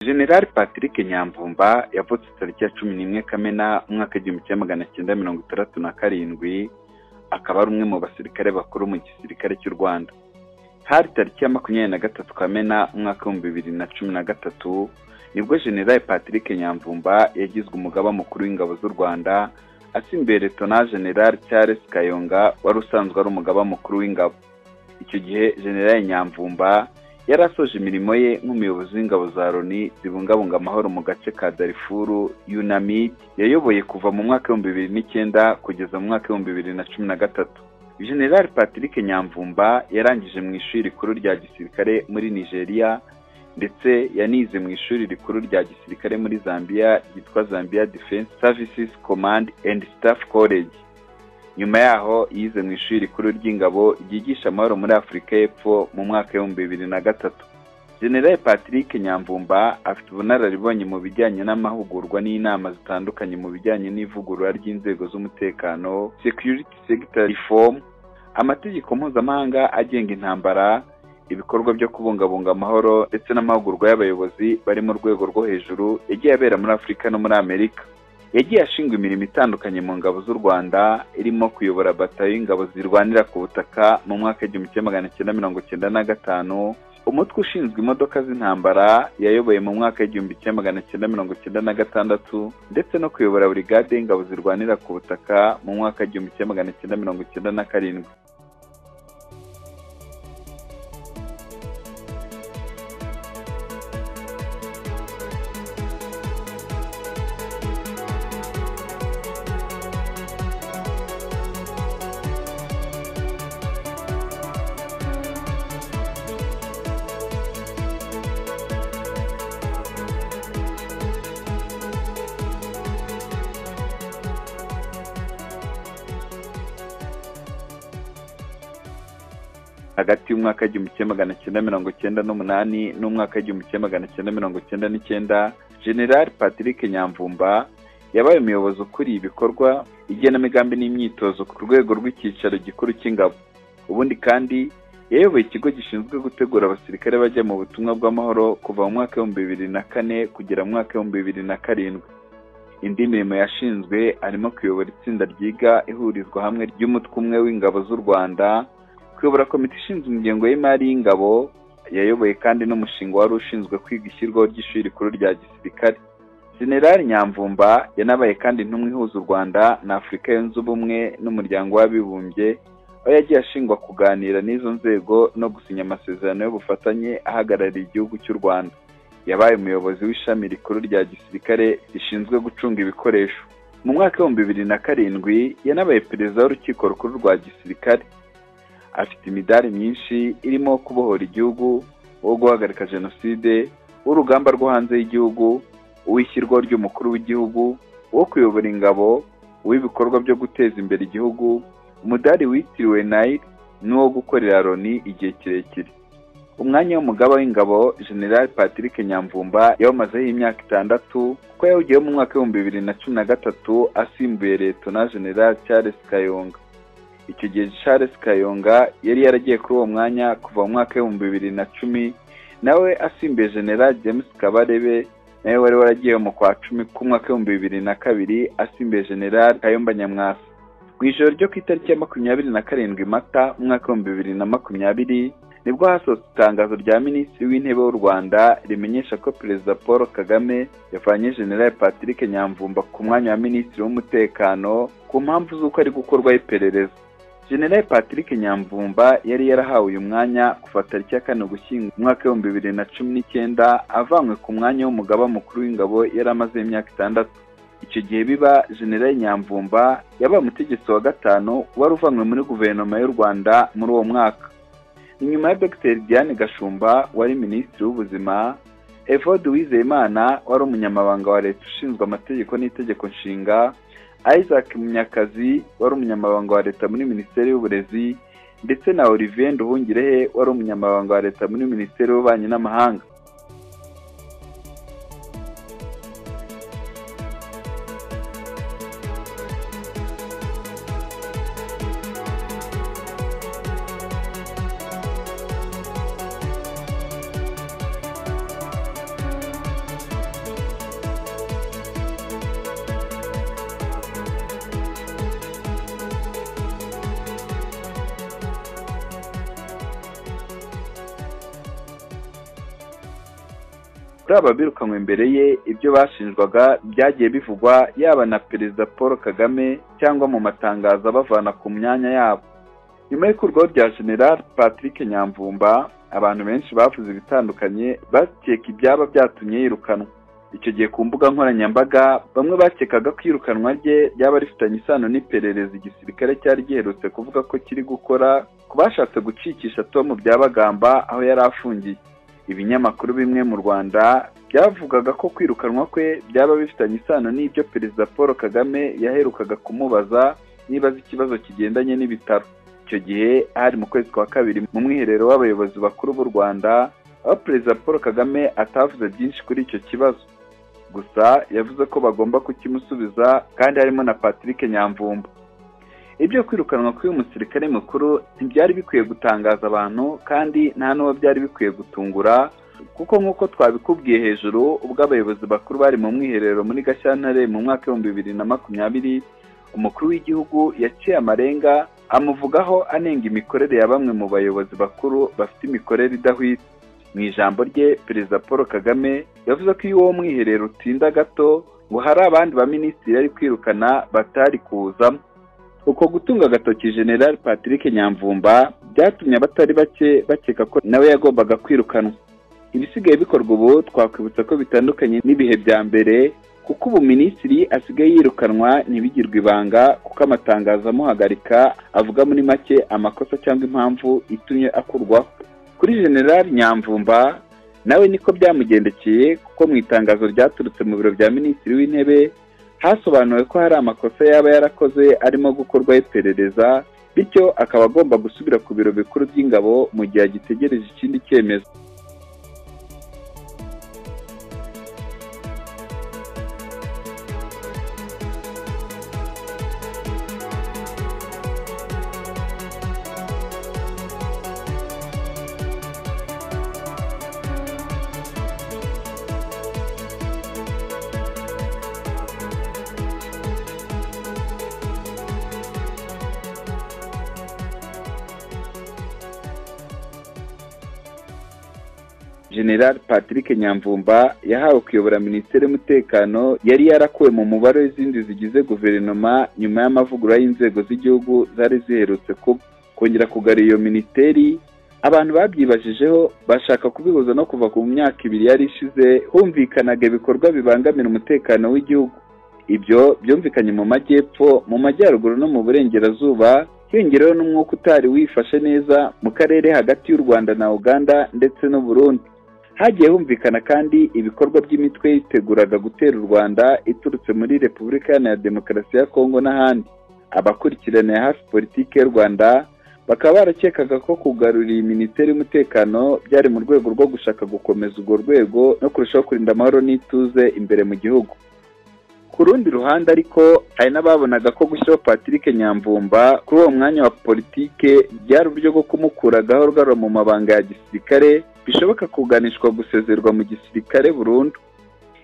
jenerali patrick nyamvumba yavutse tariki ya cumi n'imwe kamena umwaka w'igihumbi kimwe magana cyenda mirongo itandatu na karindwi akaba ari umwe mu basirikare bakuru mu gisirikare cy'u rwanda hari tariki ya makumyabiri na gatatu kamena umwaka w'ibihumbi bibiri na cumi na gatatu nibwo jenerali patrick nyamvumba yagizwe umugaba mukuru w'ingabo z'u rwanda asimbeye letona jenerali charles kayonga wari usanzwe ari umugaba mukuru w'ingabo icyo gihe jenerali nyamvumba yari asoje imirimo ye nk'umuyobozi w'ingabo za loni zibungabunga amahoro mu gace ka darifuru yunamid yayoboye kuva mu mwaka w'ibihumbi bibiri n'icyenda kugeza mu mwaka w'ibihumbi bibiri na cumi na gatatu jenerali patrick nyamvumba yarangije mu ishuri rikuru rya gisirikare muri nigeria ndetse yanize mu ishuri rikuru rya gisirikare muri zambia ryitwa zambia defense services command and staff college nyuma yaho yize mu ishuri rikuru ry'ingabo ryigisha amahoro muri afurika y'epfo mu mwaka w'ibihumbi bibiri na gatatu generali patrick nyamvumba afite ubunararibonye mu bijyanye n'amahugurwa n'inama zitandukanye mu bijyanye n'ivugurura ry'inzego z'umutekano security sector reform amategeko mpuzamahanga agenga intambara ibikorwa byo kubungabunga amahoro ndetse n'amahugurwa y'abayobozi bari mu rwego rwo hejuru yagiye abera muri afurika no muri amerika yagiye ashinga imirimo itandukanye mu ngabo z'u rwanda irimo kuyobora batayo y'ingabo zirwanira ku butaka mu mwaka w'igihumbi kimwe magana cyenda mirongo cyenda na gatanu umutwe ushinzwe imodoka z'intambara yayoboye mu mwaka w'igihumbi kimwe magana cyenda mirongo cyenda na gatandatu ndetse no kuyobora burigade y'ingabo zirwanira ku butaka mu mwaka w'igihumbi kimwe magana cyenda mirongo cyenda na karindwi hagati y'umwaka w'igihumbi kimwe magana cyenda mirongo cyenda n'umunani n'umwaka w'igihumbi kimwe magana cyenda mirongo cyenda n'icyenda generali patrick nyamvumba yabaye umuyobozi ukuriye ibikorwa igenamigambi n'imyitozo ku rwego rw'icyicaro gikuru cy'ingabo ubundi kandi yayoboye ikigo gishinzwe gutegura abasirikare bajya mu butumwa bw'amahoro kuva mu mwaka w'ibihumbi bibiri na kane kugera mu mwaka w'ibihumbi bibiri na karindwi indi mirimo yashinzwe harimo kuyobora itsinda ryiga ihurizwa hamwe ry'umutwe umwe w'ingabo z'u rwanda kuyobora komite ishinzwe ingengo y'imari y'ingabo yayoboye kandi n'umushinga wari ushinzwe kwiga ishyirwaho ry'ishuri rikuru rya gisirikare generali nyamvumba yanabaye kandi intumwa ihuza u rwanda na afurika yunze ubumwe n'umuryango w'abibumbye aho yagiye ashingwa kuganira n'izo nzego no gusinya amasezerano y'ubufatanye ahagarariye igihugu cy'u rwanda yabaye umuyobozi w'ishami rikuru rya gisirikare rishinzwe gucunga ibikoresho mu mwaka w'ibihumbi bibiri na karindwi yanabaye perezida w'urukiko rukuru rwa gisirikare afite imidari myinshi irimo kubohora igihugu uwo guhagarika jenoside w'urugamba rwo hanze y'igihugu uw'ishyirwaho ry'umukuru w'igihugu uwo kuyobora ingabo uw'ibikorwa byo guteza imbere igihugu umudari witiriwe nayiri n'uwo gukorera loni igihe kirekire umwanya w'umugaba w'ingabo general patrick nyamvumba yawumazeho imyaka itandatu kuko yawugiyeho mu mwaka w'ibihumbi bibiri na cumi na gatatu asimbuye letona general charles kayonga icyo gihe charles kayonga yari yaragiye kuri uwo mwanya kuva mu mwaka w'ibihumbi bibiri na cumi nawe asimbuye general james kabarebe nawe wari waragiye mu kwa cumi k'umwaka w'ibihumbi bibiri na kabiri asimbuye general kayomba nyamwasa mu ijoro ryo ku itariki ya makumyabiri na karindwi mata umwaka w'ibihumbi bibiri na makumyabiri nibwo hasohotse itangazo rya minisitiri w'intebe w'u rwanda rimenyesha ko perezida paul kagame yavanye general patrick nyamvumba ku mwanya wa minisitiri w'umutekano ku mpamvu z'uko ari gukorwaho iperereza general patrick nyamvumba yari yarahawe uyu mwanya kuva tariki ya kane gushyingo umwaka w'ibihumbi bibiri na cumi n'icyenda avanywe ku mwanya w'umugaba mukuru w'ingabo yari amaze imyaka itandatu icyo gihe biba general nyamvumba yabaye umutegetsi wa gatanu wari uvanywe muri guverinoma y'u rwanda muri uwo mwaka inyuma ya dr diane gashumba wari minisitiri w'ubuzima evode uwizeyimana wari umunyamabanga wa leta ushinzwe amategeko n'itegeko nshinga isaac munyakazi wari umunyamabanga wa leta muri minisiteri y'uburezi ndetse na olivier nduhungirehe wari umunyamabanga wa leta muri minisiteri y'ububanyi n'amahanga kuri aba birukanywe imbere ye ibyo bashinjwaga byagiye bivugwa yaba na perezida paul kagame cyangwa mu matangazo abavana ku myanya yabo nyuma y'ikurwaho rya general patrick nyamvumba abantu benshi bavuze ibitandukanye bakeka ibyaba byatumye yirukanwa icyo gihe ku mbuga nkoranyambaga bamwe bakekaga ko iyirukanwa rye ryaba rifitanye isano n'iperereza igisirikare cyari giherutse kuvuga ko kiri gukora ku bashatse gucikisha tomu byabagamba aho yari afungiye ibinyamakuru bimwe mu rwanda byavugaga ko kwirukanwa kwe byaba bifitanye isano n'ibyo perezida paul kagame yaherukaga kumubaza niba azi ikibazo kigendanye n'ibitaro icyo gihe hari mu kwezi kwa kabiri mu mwiherero w'abayobozi bakuru b'u rwanda aho perezida paul kagame atavuze byinshi kuri icyo kibazo gusa yavuze ko bagomba kukimusubiza kandi harimo na patrick nyamvumba ibyo kwirukanwa kw'uyu musirikare mukuru ntibyari bikwiye gutangaza abantu kandi nta n'uwo byari bikwiye gutungura kuko nk'uko twabikubwiye hejuru ubwo abayobozi bakuru bari mu mwiherero muri gashyantare mu mwaka w'ibihumbi bibiri na makumyabiri umukuru w'igihugu yaciye amarenga amuvugaho anenga imikorere ya bamwe mu bayobozi bakuru bafite imikorere idahwitse mu ijambo rye perezida paul kagame yavuze ko iyo uwo mwiherero utinda gato ngo hari abandi baminisitiri yari kwirukana batari kuwuzamo uko gutunga agatoki general patrick nyamvumba byatumye abatari bake bakeka ko nawe yagombaga kwirukanwa ibisigaye bikorwa ubu twakwibutsa ko bitandukanye n'ibihe bya mbere kuko ubu minisitiri asigaye yirukanwa ntibigirwe ibanga kuko amatangazo amuhagarika avuga muri make amakosa cyangwa impamvu itumye akurwaho kuri general nyamvumba nawe niko byamugendekeye kuko mu itangazo ryaturutse mu biro bya minisitiri w'intebe hasobanuwe ko hari amakosa yaba yarakoze arimo gukorwaho iperereza bityo akaba agomba gusubira ku biro bikuru by'ingabo mu gihe agitegereje ikindi cyemezo general patrick nyamvumba yahawe kuyobora minisiteri y'umutekano yari yarakuwe mu mubare w'izindi zigize guverinoma nyuma y'amavugurura y'inzego z'igihugu zari ziherutse kuba kongera kugarura iyo minisiteri abantu babyibajijeho bashaka kubihuza no kuva ku myaka ibiri yari ishize humvikanaga ibikorwa bibangamira umutekano w'igihugu ibyo byumvikanye mu majyepfo mu majyaruguru no mu burengerazuba hiyongereho n'umwuka utari wifashe neza mu karere hagati y'u rwanda na uganda ndetse n'uburundi hagiye humvikana kandi ibikorwa by'imitwe yiteguraga gutera u rwanda iturutse muri repubulika iharanira demokarasi ya kongo n'ahandi abakurikiraniye hafi politiki y'u rwanda bakaba barakekaga ko kugarura iyi minisiteri y'umutekano byari mu rwego rwo gushaka gukomeza urwo rwego no kurushaho kurinda amahoro n'ituze imbere mu gihugu ku rundi ruhande ariko hari n'ababonaga ko gushyiraho patrick nyamvumba kuri uwo mwanya wa politike byari uburyo bwo kumukura gahoro gahoro mu mabanga ya gisirikare bishoboka kuganishwa gusezerwa mu gisirikare burundu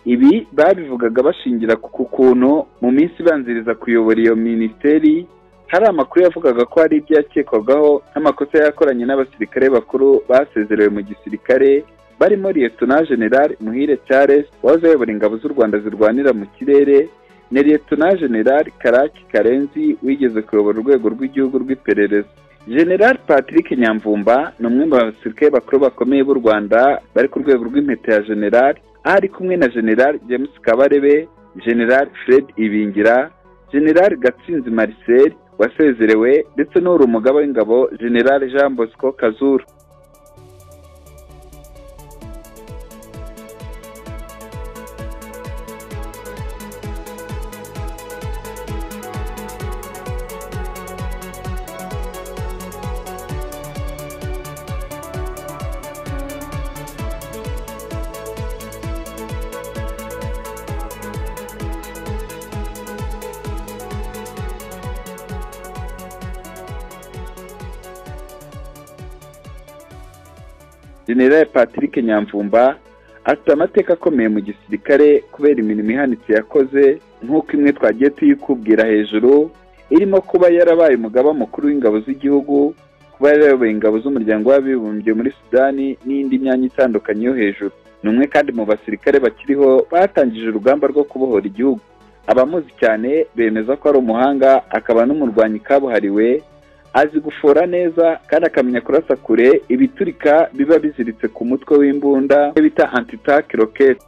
ibi babivugaga bashingira ku kuntu mu minsi ibanziriza kuyobora iyo minisiteri hari amakuru yavugaga ko hari ibyo yakekwagaho nk'amakosa yakoranye n'abasirikare bakuru basezerewe mu gisirikare barimo liyetona general muhire charles wahoze ayobora ingabo z'u rwanda zirwanira mu kirere na liyetona general karaki karenzi wigeze kuyobora urwego rw'igihugu rw'iperereza general patrick nyamvumba ni umwe mu basirikare bakuru bakomeye b'u rwanda bari ku rwego rw'impeta ya general aho ari kumwe na general james kabarebe general fred ibingira general gatsinzi marcel wasezerewe ndetse n'uri umugaba w'ingabo general jean bosco kazura general patrick nyamvumba afite amateka akomeye mu gisirikare kubera imirimo ihanitse yakoze nk'uko imwe twagiye tuyikubwira hejuru irimo kuba yarabaye umugaba mukuru w'ingabo z'igihugu kuba yarayoboye ingabo z'umuryango w'abibumbye muri sudani n'indi myanya itandukanye yo hejuru ni umwe kandi mu basirikare bakiriho batangije urugamba rwo kubohora igihugu abamuzi cyane bemeza ko ari umuhanga akaba n'umurwanyi kabuhariwe azi gufora neza kandi akamenya kurasa kure ibiturika biba biziritse ku mutwe w'imbunda bita antitake roketi